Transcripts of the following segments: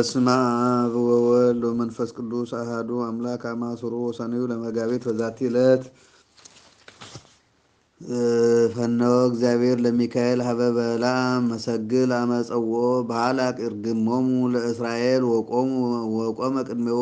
በስመ አብ ወወልድ ወመንፈስ ቅዱስ አሐዱ አምላክ አማስሮ ሰኔው ለመጋቢት በዛቲ ዕለት ፈነወ እግዚአብሔር ለሚካኤል ሀበ በለዓም መሰግል አመፀውኦ በሃላቅ እርግሞሙ ለእስራኤል ወቆመ ቅድሜዎ።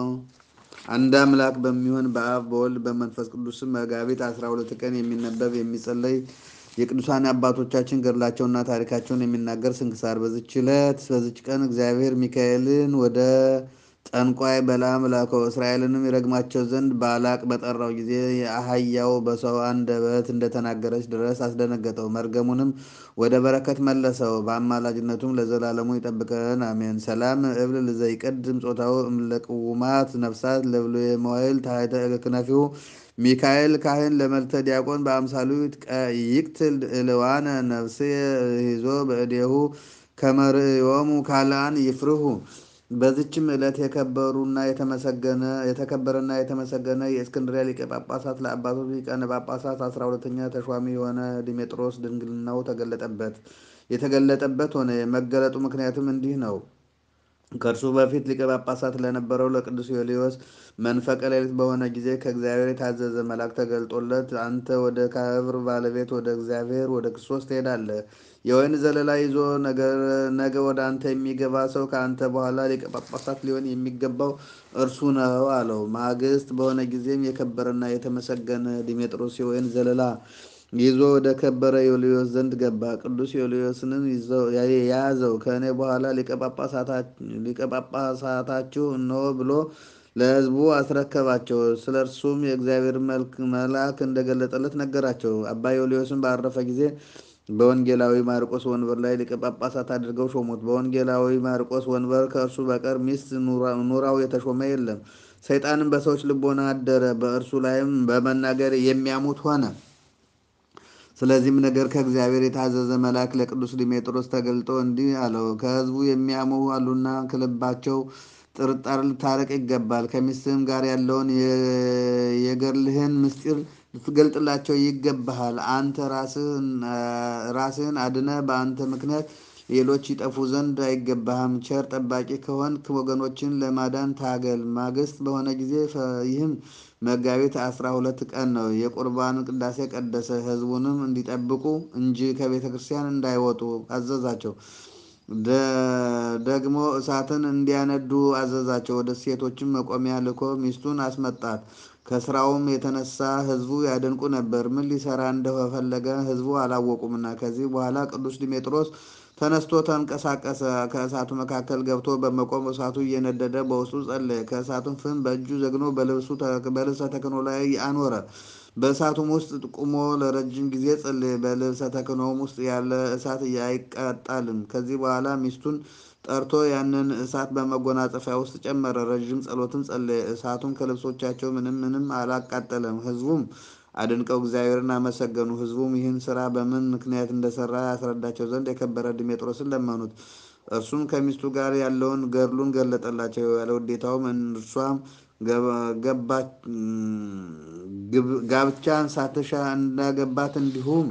አንድ አምላክ በሚሆን በአብ በወልድ በመንፈስ ቅዱስም መጋቢት አስራ ሁለት ቀን የሚነበብ የሚጸለይ የቅዱሳን አባቶቻችን ገድላቸውና ታሪካቸውን የሚናገር ስንክሳር። በዚች ዕለት በዚች ቀን እግዚአብሔር ሚካኤልን ወደ ጠንቋይ በለዓም ላከው። እስራኤልንም ይረግማቸው ዘንድ ባላቅ በጠራው ጊዜ የአህያው በሰው አንደበት እንደተናገረች ድረስ አስደነገጠው። መርገሙንም ወደ በረከት መለሰው። በአማላጅነቱም ለዘላለሙ ይጠብቀን አሜን። ሰላም እብል ለዘይቀድም ጾታው እምለቅውማት ነፍሳት ለብሎ የመዋይል ታሕተ ክነፊሁ ሚካኤል ካህን ለመልተ ዲያቆን በአምሳሉ ይቅትል እልዋነ ነፍሴ ሂዞ በእዴሁ ከመርእዮሙ ካልአን ይፍርሁ። በዚችም ዕለት የከበሩና የተመሰገነ የተከበረና የተመሰገነ የእስክንድሪያ ሊቀ ጳጳሳት ለአባቶች ሊቃነ ጳጳሳት አስራ ሁለተኛ ተሿሚ የሆነ ዲሜጥሮስ ድንግልናው ተገለጠበት የተገለጠበት ሆነ። የመገለጡ ምክንያትም እንዲህ ነው። ከእርሱ በፊት ሊቀ ጳጳሳት ለነበረው ለቅዱስ ዮልዮስ መንፈቀ ሌሊት በሆነ ጊዜ ከእግዚአብሔር የታዘዘ መልአክ ተገልጦለት አንተ ወደ ክብር ባለቤት ወደ እግዚአብሔር ወደ ክርስቶስ ትሄዳለህ። የወይን ዘለላ ይዞ ነገ ወደ አንተ የሚገባ ሰው ከአንተ በኋላ ሊቀ ጳጳሳት ሊሆን የሚገባው እርሱ ነው አለው። ማግስት በሆነ ጊዜም የከበረና የተመሰገነ ዲሜጥሮስ የወይን ዘለላ ይዞ ወደ ከበረ ዮልዮስ ዘንድ ገባ። ቅዱስ ዮልዮስንም የያዘው ከእኔ በኋላ ሊቀ ጳጳሳታችሁ እነሆ ብሎ ለሕዝቡ አስረከባቸው። ስለ እርሱም የእግዚአብሔር መልአክ እንደገለጠለት ነገራቸው። አባ ዮልዮስም ባረፈ ጊዜ በወንጌላዊ ማርቆስ ወንበር ላይ ሊቀ ጳጳሳት አድርገው ሾሙት። በወንጌላዊ ማርቆስ ወንበር ከእርሱ በቀር ሚስት ኑራው የተሾመ የለም። ሰይጣንም በሰዎች ልቦና አደረ፣ በእርሱ ላይም በመናገር የሚያሙት ሆነ። ስለዚህም ነገር ከእግዚአብሔር የታዘዘ መልአክ ለቅዱስ ዲሜጥሮስ ተገልጦ እንዲህ አለው፣ ከሕዝቡ የሚያሙ አሉና ከልባቸው ጥርጣሬ ልታረቅ ይገባል። ከሚስትህም ጋር ያለውን የገድልህን ምስጢር ልትገልጥላቸው ይገባሃል። አንተ ራስህን አድነህ በአንተ ምክንያት ሌሎች ይጠፉ ዘንድ አይገባህም። ቸር ጠባቂ ከሆንክ ወገኖችን ለማዳን ታገል። ማግስት በሆነ ጊዜ ይህም መጋቢት አስራ ሁለት ቀን ነው። የቁርባን ቅዳሴ ቀደሰ። ሕዝቡንም እንዲጠብቁ እንጂ ከቤተ ክርስቲያን እንዳይወጡ አዘዛቸው። ደግሞ እሳትን እንዲያነዱ አዘዛቸው። ወደ ሴቶችም መቆሚያ ልኮ ሚስቱን አስመጣት። ከስራውም የተነሳ ሕዝቡ ያደንቁ ነበር። ምን ሊሰራ እንደፈለገ ሕዝቡ አላወቁምና። ከዚህ በኋላ ቅዱስ ዲሜጥሮስ ተነስቶ ተንቀሳቀሰ። ከእሳቱ መካከል ገብቶ በመቆም እሳቱ እየነደደ በውስጡ ጸለየ። ከእሳቱም ፍም በእጁ ዘግኖ በልብሰ ተክህኖ ላይ አኖረ። በእሳቱም ውስጥ ቁሞ ለረጅም ጊዜ ጸለየ። በልብሰ ተክህኖም ውስጥ ያለ እሳት አይቃጣልም። ከዚህ በኋላ ሚስቱን ጠርቶ ያንን እሳት በመጎናጸፊያ ውስጥ ጨመረ። ረዥም ጸሎትም ጸለየ። እሳቱም ከልብሶቻቸው ምንም ምንም አላቃጠለም። ሕዝቡም አድንቀው እግዚአብሔርን አመሰገኑ። ሕዝቡም ይህን ስራ በምን ምክንያት እንደሰራ ያስረዳቸው ዘንድ የከበረ ዲሜጥሮስን ለመኑት። እርሱም ከሚስቱ ጋር ያለውን ገድሉን ገለጠላቸው። ያለ ውዴታውም እርሷም ጋብቻን ሳትሻ እንዳገባት እንዲሁም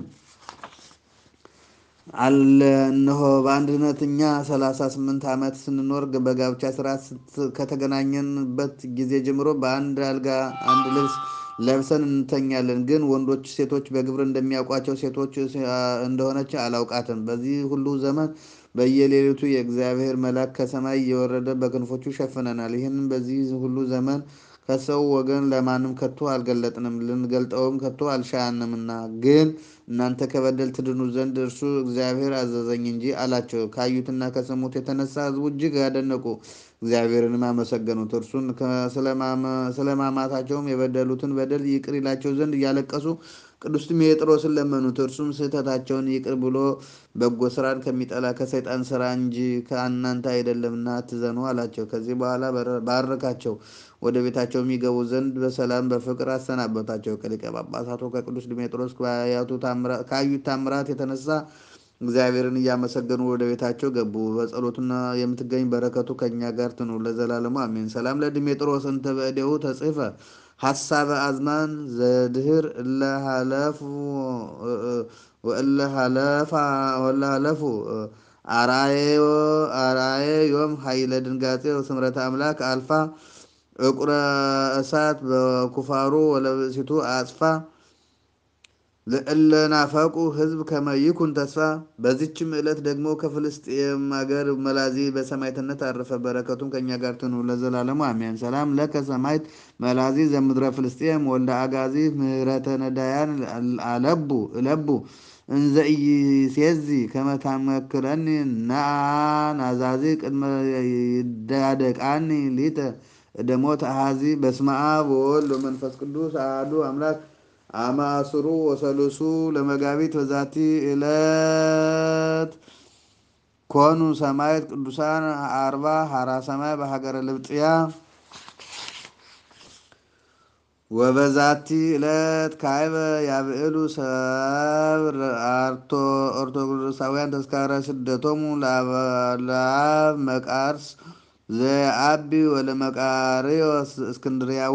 አለ። እነሆ በአንድነት እኛ ሰላሳ ስምንት ዓመት ስንኖር በጋብቻ ስርዓት ከተገናኘንበት ጊዜ ጀምሮ በአንድ አልጋ አንድ ልብስ ለብሰን እንተኛለን። ግን ወንዶች ሴቶች በግብር እንደሚያውቋቸው ሴቶች እንደሆነች አላውቃትም። በዚህ ሁሉ ዘመን በየሌሊቱ የእግዚአብሔር መልአክ ከሰማይ እየወረደ በክንፎቹ ይሸፍነናል። ይህንን በዚህ ሁሉ ዘመን ከሰው ወገን ለማንም ከቶ አልገለጥንም፣ ልንገልጠውም ከቶ አልሻንምና። ግን እናንተ ከበደል ትድኑ ዘንድ እርሱ እግዚአብሔር አዘዘኝ እንጂ አላቸው። ካዩትና ከሰሙት የተነሳ ሕዝቡ እጅግ ያደነቁ፣ እግዚአብሔርንም አመሰገኑት። እርሱን ስለማማታቸውም የበደሉትን በደል ይቅር ይላቸው ዘንድ እያለቀሱ ቅዱስ ዲሜጥሮስን ለመኑት። እርሱም ስህተታቸውን ይቅር ብሎ በጎ ስራን ከሚጠላ ከሰይጣን ስራ እንጂ ከእናንተ አይደለምና አትዘኑ አላቸው። ከዚህ በኋላ ባረካቸው። ወደ ቤታቸው የሚገቡ ዘንድ በሰላም በፍቅር አሰናበታቸው። ከሊቀ ጳጳሳቱ ከቅዱስ ዲሜጥሮስ ካዩት ታምራት የተነሳ እግዚአብሔርን እያመሰገኑ ወደ ቤታቸው ገቡ። በጸሎቱና የምትገኝ በረከቱ ከእኛ ጋር ትኑር ለዘላለሙ አሜን። ሰላም ለዲሜጥሮስ እንተ በእዴሁ ተጽሕፈ ሀሳበ አዝማን ዘድህር እለሃለፉ አርአየ ዮም ኃይለ ድንጋጼ ስምረተ አምላክ አልፋ እቁረ እሳት በኩፋሩ ወለብእሲቱ አጽፋ ለእለናፈቁ ህዝብ ከመይኩን ተስፋ። በዚችም ዕለት ደግሞ ከፍልስጤም አገር መላዚ በሰማዕትነት አረፈ። በረከቱም ከእኛ ጋር ትኑር ለዘላለሙ አሜን። ሰላም ለከ ሰማዕት መላዚ ዘምድረ ፍልስጤም ወልደ አጋዚ ምህረተ ነዳያን አለቡ እለቡ እንዘ ኢይሴዚ ከመ ታመክረኒ ነአ ናዛዚ ቅድመ ይዳደቃኒ ሊተ እደሞት አሃዚ በስመ አብ ወወልድ ወመንፈስ ቅዱስ አሐዱ አምላክ አመ አስሩ ወሰሉሱ ለመጋቢት በዛቲ ዕለት ኮኑ ሰማዕት ቅዱሳን አርባ ሀራ ሰማይ በሀገረ ልብጥያ ወበዛቲ ዕለት ካይበ ያብዕሉ ሰብ ኦርቶዶክሳውያን ተስካረ ስደቶሙ ለአብ መቃርስ ዘአቢ ወለመቃርዮስ እስክንድርያዊ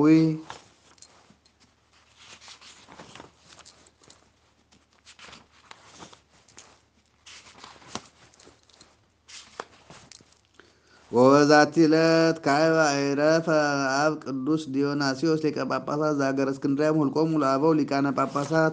ወበዛቲ ዕለት ካዕበ አይረፈ አብ ቅዱስ ዲዮናስዮስ ሊቀ ጳጳሳት ዘሀገረ እስክንድርያ ሁልቆሙ ለአበው ሊቃነ ጳጳሳት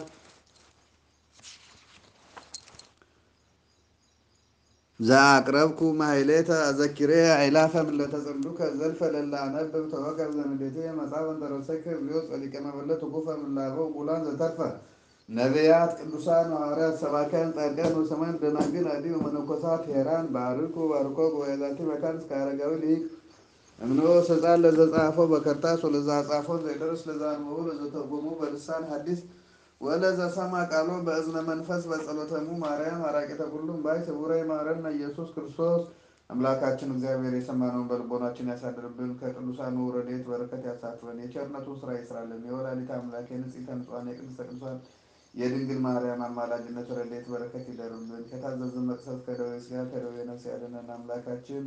ዘአቅረብኩ ማሕሌተ አዘኪሬ አይላፈ ምለተ ጸምዱከ ዘልፈ ለላ አነብብ ተወከብ ዘንዴቴ መጽሐፈ እንተረሰይከ እግዚኦ ጸሊቀ መበለት ኩፈ ምላበው ቡላን ዘተርፈ ነቢያት ቅዱሳን ሐዋርያት ሰባክያን ጻድቃን ወሰማዕት ደናግል አዲ ወመነኮሳት ሄራን ባርኩ ባርኮ ጉባኤዛቲ መካን እስከ አረጋዊ ሊቅ እምንኦ ስልጣን ለዘጻፎ በከርታስ ወለዛ ጻፎ ዘይደርስ ለዛ አንበቡ ለዘተርጎሙ በልሳን ሐዲስ ወለዘ ሰማ ቃሎ በእዝነ መንፈስ በጸሎተሙ ማርያም አራቂተ ሁሉም ባይ ስቡረ ማረነ ኢየሱስ ክርስቶስ አምላካችን እግዚአብሔር የሰማነውን በልቦናችን ያሳድርብን። ከቅዱሳኑ ረድኤት በረከት ያሳትፈን። የቸርነቱ ስራ ይስራልን። የወላዲተ አምላክ የንጽሕተ ንጹሐን የቅድስተ ቅዱሳን የድንግል ማርያም አማላጅነት ረድኤት በረከት ይደርብን። ከታዘዝን መቅሰፍት ከደዌ ሥጋ ከደዌ ነፍስ ያድነን። አምላካችን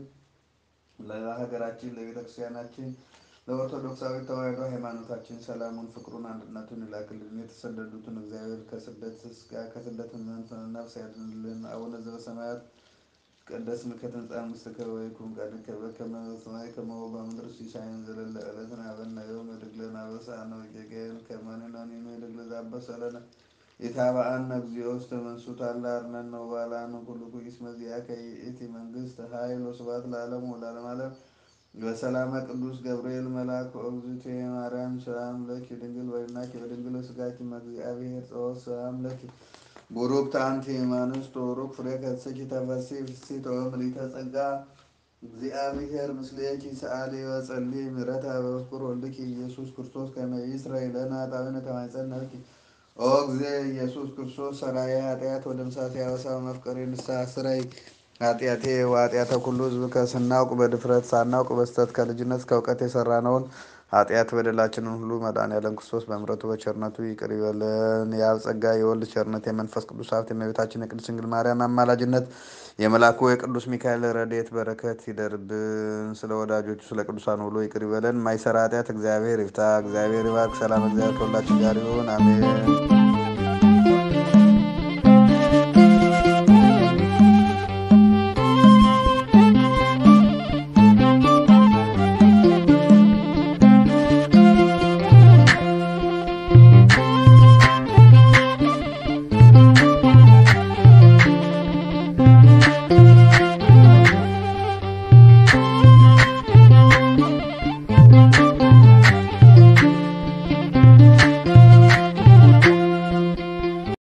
ለሀገራችን ለቤተክርስቲያናችን ለኦርቶዶክሳዊ ተዋሕዶ ሃይማኖታችን ሰላሙን፣ ፍቅሩን፣ አንድነቱን ይላክልን። የተሰደዱትን እግዚአብሔር ከስደት ሥጋ ከስደት ነፍስ ያድንልን። አቡነ ዘበሰማያት ይትቀደስ ስምከ ትምጻእ መንግሥትከ ወይኩን ፈቃድከ በከመ በሰማይ ከማሁ በምድር ሲሳየን ዘለለ ዕለትነ ሀበነ ዮም ወኅድግ ለነ አበሳነ ወጌጋየነ ከመ ንሕነኒ ንኅድግ ለዘአበሰ ለነ ኢታብአነ እግዚኦ ውስተ መንሱት አላ አርነነ ወባልዐነ ኩሉ ኩይስ መዚአከ ይእቲ መንግሥት ኃይል ወስብሐት ለዓለሙ ወለዓለመ ዓለም በሰላመ ቅዱስ ገብርኤል መልአክ ወእግዝእትየ ማርያም ሰላም ለኪ ድንግል ወይናኪ በድንግል ስጋኪ እግዚአብሔር ጸወት ሰላም ለኪ ቡሩክት አንቲ እምአንስት ወቡሩክ ፍሬ ከርሥኪ ተፈሥሒ ፍሥሕት ወምልዕተ ጸጋ እግዚአብሔር ምስሌኪ ሰአሊ ወጸልዪ ምሕረተ በፍቁር ወልድኪ ኢየሱስ ክርስቶስ ከመ ይስረይ ለነ ኃጣውኢነ ተማኅፀነ ብኪ ኦ እግዝእ ኢየሱስ ክርስቶስ ሠራዬ ኃጢአት ወደምሳቴ አበሳ መፍቀሬ ንስሐ ስረይ ኃጢአቴ ወኃጢአተ ኩሉ ሕዝብ ከስናውቅ በድፍረት ሳናውቅ በስተት ከልጅነት እስከ እውቀት የሰራነውን ኃጢአት በደላችንን ሁሉ መድኃኔዓለም ክርስቶስ በምሕረቱ በቸርነቱ ይቅር ይበለን። የአብ ጸጋ የወልድ ቸርነት የመንፈስ ቅዱስ ሀብት የእመቤታችን የቅድስት ድንግል ማርያም አማላጅነት የመልአኩ የቅዱስ ሚካኤል ረድኤት በረከት ይደርብን። ስለ ወዳጆቹ ስለ ቅዱሳን ሁሉ ይቅር ይበለን። ማይሰራ ኃጢአት እግዚአብሔር ይፍታ። እግዚአብሔር ይባርክ። ሰላም እግዚአብሔር ከሁላችን ጋር ይሁን። አሜን።